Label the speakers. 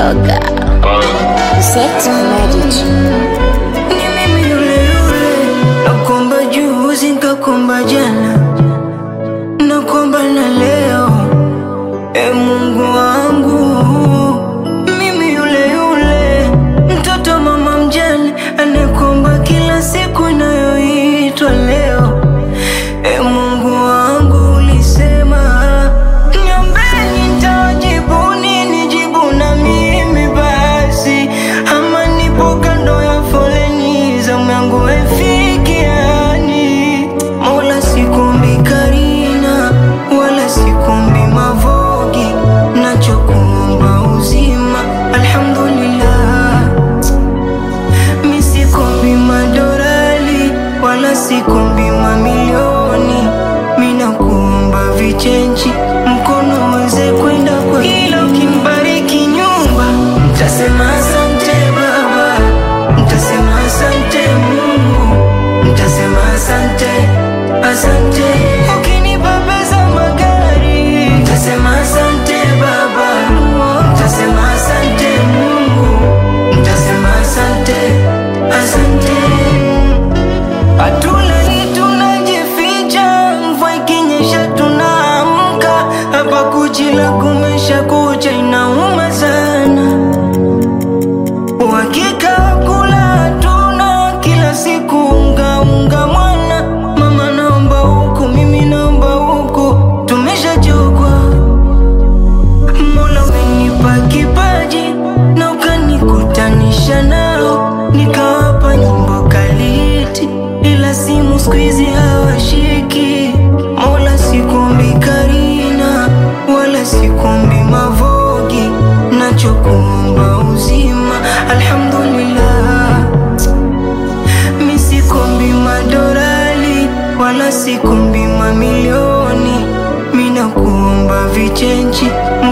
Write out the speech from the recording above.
Speaker 1: yoga. Sex magic.
Speaker 2: Ni mimi yule yule nakuomba juzi nikakuomba jana nakuomba na leo e Mungu wangu mimi yule yule mtoto mama mjane anakuomba kila siku inayoitwa leo e Mungu wangu ulisema niombeni nitawajibu nini jibu na mimi basi ama nipo kando ya foleni zamu yangu haifikiani Mola sikumbi Karina wala sikumbi Mavogi nachokuomba uzima alhamdulillah mi sikombi madorali wala sikombi mamilioni mina kuomba vichenji mkono uweze kwenda kwa ila ukinibariki nyumba mtasema asante baba mtasema asante mungu mtasema asante asante ukinipa pesa magari mtasema asante baba mtasema asante mungu mtasema asante asante hatulali tunajificha mvua ikinyesha tunaamka hapa kuchila kumesha kucha inauma sana uhakika wa kula hatuna kila siku unga unga mwana mama naomba huku mimi naomba huku tumeshachokwa Mola umenipa kipaji na ukanikutanisha nao, nikawapa nyimbo kaliti, ila simu siku hizi hawashiki. Mola sikumbi Karina wala sikumbi Mavogi, nachokuomba uzima, alhamdulillah mi sikombi madorali wala sikombi mamilioni mina kuomba vichenchi